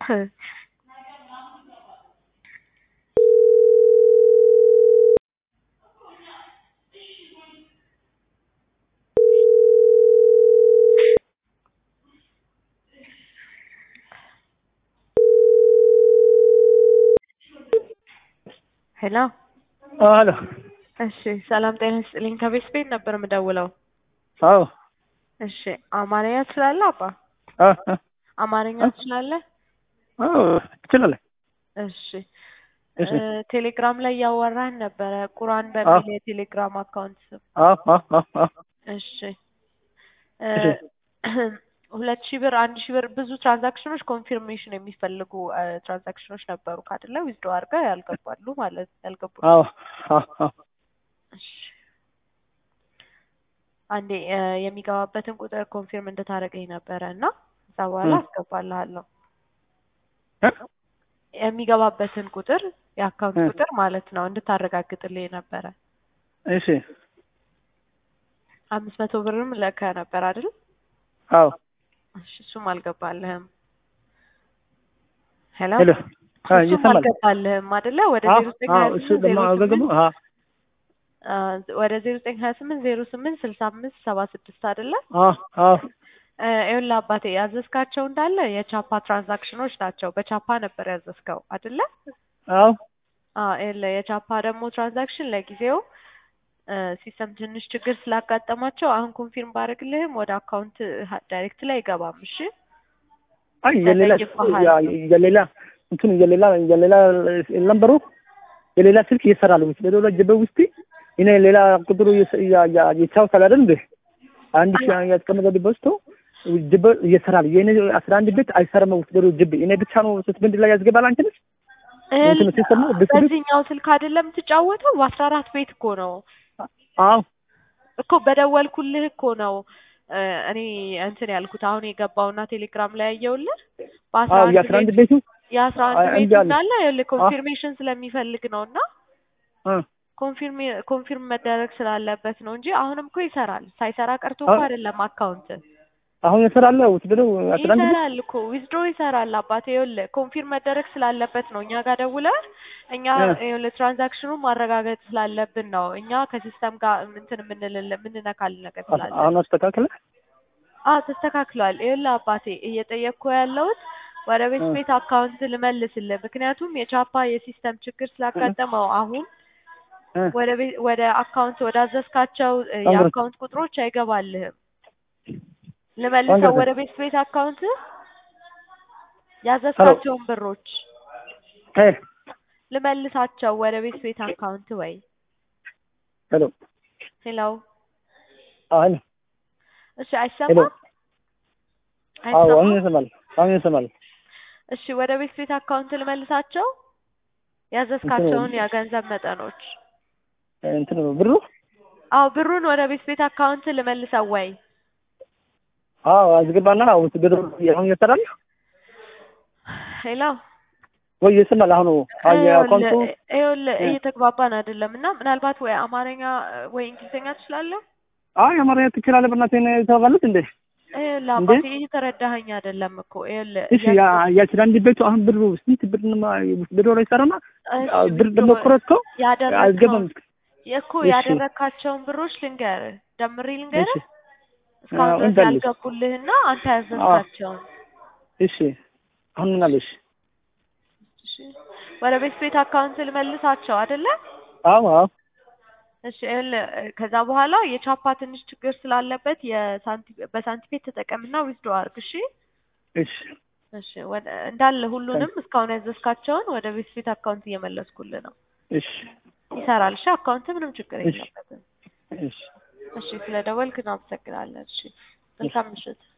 ሄሎ አሎ እሺ ሰላም ጤና ይስጥልኝ ከቤት ቤት ነበር የምደውለው አዎ እሺ አማርኛ ትችላለህ አባ አ አማርኛ ትችላለህ አዎ ትችላለህ እሺ እሺ እ ቴሌግራም ላይ እያወራን ነበረ ቁርአን በሚል የቴሌግራም አካውንት ስም አዎ አዎ አዎ አዎ እሺ እ ሁለት ሺህ ብር አንድ ሺህ ብር ብዙ ትራንዛክሽኖች ኮንፊርሜሽን የሚፈልጉ እ ትራንዛክሽኖች ነበሩ ካደለ ዊዝድሮ አድርገህ ያልገባሉ ማለት ያልገቡ አዎ አዎ አዎ እሺ አንዴ እ የሚገባበትን ቁጥር ኮንፊርም እንድታደርገኝ ነበረ እና ከዛ በኋላ እ አስገባልሃለሁ እ የሚገባበትን ቁጥር የአካውንት እ ቁጥር ማለት ነው እንድታረጋግጥልኝ ነበረ እሺ አምስት መቶ ብርም ልከህ ነበር አይደል አዎ እሺ እሱም አልገባልህም ሄሎ ሄሎ አ እሱም ይሰማል አልገባልህም አይደለ ወደ አዎ ዜሮ ዘጠኝ አዎ ሀያ እሱ ስምንት ደግሞ ዜሮ አገገሙ ስምንት አ አ ወደ ዜሮ ዘጠኝ ሀያ ስምንት ዜሮ ስምንት ስልሳ አምስት ሰባ ስድስት አይደለ አዎ አዎ እ ይኸውልህ አባቴ ያዘዝካቸው እንዳለ የቻፓ ትራንዛክሽኖች ናቸው በቻፓ ነበር ያዘዝከው አይደለ አዎ አዎ ይኸውልህ የቻፓ ደግሞ ትራንዛክሽን ለጊዜው እ ሲስተም ትንሽ ችግር ስላጋጠማቸው አሁን ኮንፊርም ባደርግልህም ወደ አካውንት ዳይሬክት ላይ አይገባም እሺ አይ የሌላ ተጠይቀሃል ያ- የሌላ እንትኑ የሌላ የሌላ ነምበሩ የሌላ ስልክ እየሰራሉ በሌላ ጀበ ውስጥ እኔ ሌላ ቁጥሩ ይቻውታል አይደል እንዴ አንድ ሺህ ያስቀመጠ በስቶ ጅብ እየሰራል የኔ አስራ አንድ ቤት አይሰራም ውስጥ ጅብ እኔ ብቻ ነው ስትብንድ ላይ ያስገባል አንቺንስ እንትኑ ሲስተም ነው ብስብስ በዚህኛው ስልክ አይደለም የምትጫወተው በአስራ አራት ቤት እኮ ነው አዎ እኮ በደወልኩልህ እኮ ነው እ እኔ እንትን ያልኩት አሁን የገባውና ቴሌግራም ላይ ያየውልህ በአስራ አዎ አንድ የአስራ አንድ ቤት ቤቱ የአስራ አንድ አይ፣ ቤቱ እንዲህ አለ እንዳለ ይኸውልህ አ ኮንፊርሜሽን ስለሚፈልግ ነው እና አ ኮንፊርም ኮንፊርም መደረግ ስላለበት ነው እንጂ አሁንም እኮ ይሰራል ሳይሰራ ቀርቶ እኮ አ- አይደለም አካውንት አሁን ይሰራል ውስጥ ነው አስራ አንድ ቤት ይሰራል እኮ ዊዝድሮ ይሰራል አባቴ ይኸውልህ ኮንፊርም መደረግ ስላለበት ነው እኛ ጋር ደውለህ እኛ እ ይኸውልህ ትራንዛክሽኑን ማረጋገጥ ስላለብን ነው እኛ ከሲስተም ጋር እንትን የምንልል የምንነካል ነገር ስላለ አሁን አስተካክለ አዎ ተስተካክሏል ይኸውልህ አባቴ እየጠየቅኩ ያለሁት ወደ ቤት እ ቤት አካውንት ልመልስልህ ምክንያቱም የቻፓ የሲስተም ችግር እ ስላጋጠመው አሁን እ ወደ ቤት ወደ አካውንት ወዳዘዝካቸው እ አንግረት የአካውንት ቁጥሮች አይገባልህም ልመልሰው አንግረት ወደ ቤት ቤት አካውንት ሄሎ ያዘዝካቸውን ብሮች ሄ ልመልሳቸው ወደ ቤት ቤት አካውንት ወይ ሄሎ ሄሎ አዎ ሄሎ እሺ ሄሎ አይሰማም አዎ አሁን አይሰማም ይሰማል አሁን ይሰማል እሺ ወደ ቤት ቤት አካውንት ልመልሳቸው እንትኑ ያዘዝካቸውን የገንዘብ መጠኖች እንትኑ ብሩ አዎ ብሩን ወደ ቤት ቤት አካውንት ልመልሰው ወይ አዎ አስገባና ውስጥ ብሩ አሁን ይሰራል ሄሎ ወይ ይሰማል አሁን የአካውንቱ ይኸውልህ ይኸውልህ እ እየተግባባን አይደለም እና ምናልባት ወይ አማርኛ ወይ እንግሊዝኛ ትችላለህ አይ አማርኛ ትችላለህ በእናትህ እኔ ታውቃለች እንዴ ይኸውልህ እንዴ አባቴ እየተረዳኸኝ አይደለም እኮ ይኸውልህ እሺ እያልኩ ያ- የአስራ አንድ ቤቱ አሁን ብሩ ስንት ብር ነው ብሩ ላይ ሰራና እሺ ብር ዊዝድሮ ደግሞ ቆረጥኮ ያደረግከውን አልገባም እኮ እሺ ያደረግካቸውን ብሮች ልንገርህ ደምሬ እሺ ልንገርህ እስካሁን አዎ ድረስ እንበልሽ ያልገቡልህና አንተ አዎ ያዘዝካቸውን እሺ አሁን ምን አለሽ እሺ ወደ ቤት ቤት አካውንት ልመልሳቸው አይደለ አዎ አዎ እሺ ይኸውልህ ከዛ በኋላ የቻፓ ትንሽ ችግር ስላለበት የሳንቲ በሳንቲሜት ተጠቀምና ዊዝድሮ አድርግ እሺ እሺ እሺ ወደ እንዳለ ሁሉንም እስካሁን ያዘዝካቸውን ወደ ቤት ቤት አካውንት እየመለስኩልህ ነው እሺ ይሰራል እሺ አካውንት ምንም ችግር እሺ የለበትም እሺ እሺ ስለ ደወልክ እናመሰግናለን እሺ እሺ መልካም ምሽት